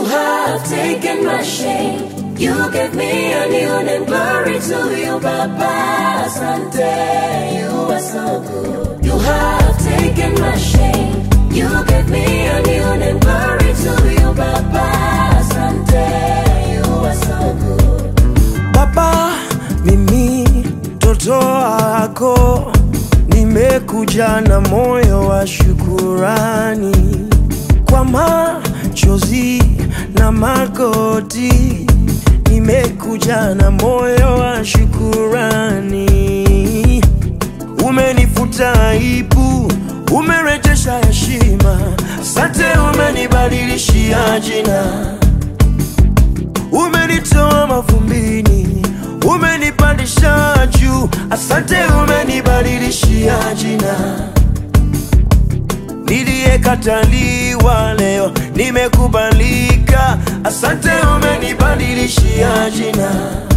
You have taken my shame. You gave me a new name. Glory to you, Baba. Asante, you are so good. You have taken my shame. You gave me a new name. Glory to you, Baba. Asante, you are so good. Baba, mimi mtoto wako nimekuja na moyo wa shukurani kwa machozi na magoti, nimekuja na moyo wa shukurani. Umenifuta aibu, umerejesha heshima, asante, umenibadilishia jina umenitoa mavumbini, umenipandisha juu. Asante, umenibadilishia jina. Niliyekataliwa leo nimekubalika. Asante, umenibadilishia jina.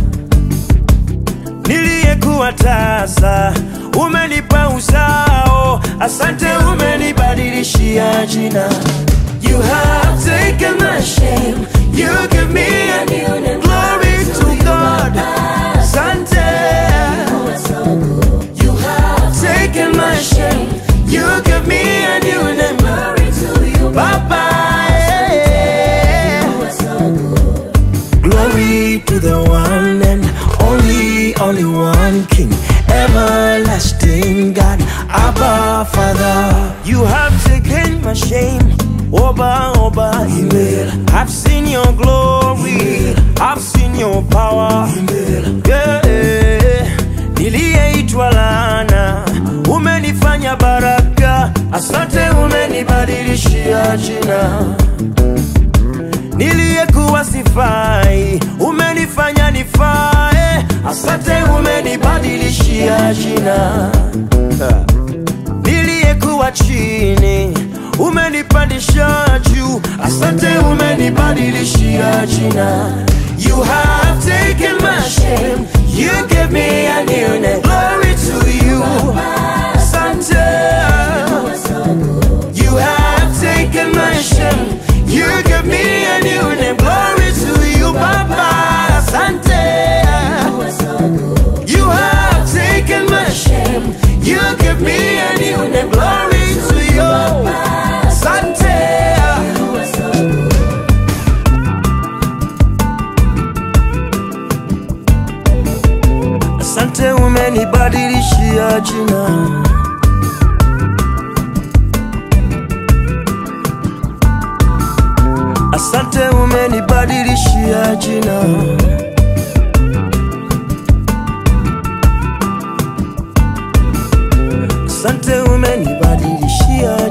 Niliyekuwa tasa umenipa uzao. Asante, umenibadilishia jina. You have taken my shame. You give me a new name. Glory to God. Asante. You are so good. You have Taken my shame. You give me a new name. glory to you, Baba. yeah. You are so good. Glory to the one and only, only one King, everlasting God, Abba Father. You have taken my shame, Oba Oba Himmel. I've seen your glory, I've seen your power. Yeah. Niliyeitwa laana, umenifanya baraka. Asante, umenibadilishia jina niliyekuwa sifai, umenifanya nifae. Asante, umenibadilishia jina. Niliyekuwa chini, umenipandisha juu. Asante, umenibadilishia jina. You have taken my shame, you gave me a new name. Glory to you. Asante. You are so good. You have taken my shame. You give me a new name. Glory to you, Baba. Asante. You are so good. You have taken my shame. You give me a new name. Glory to you. Asante. You are so good. Asante, umenibadilishia jina. Asante, umenibadilishia jina. Asante, umenibadilishia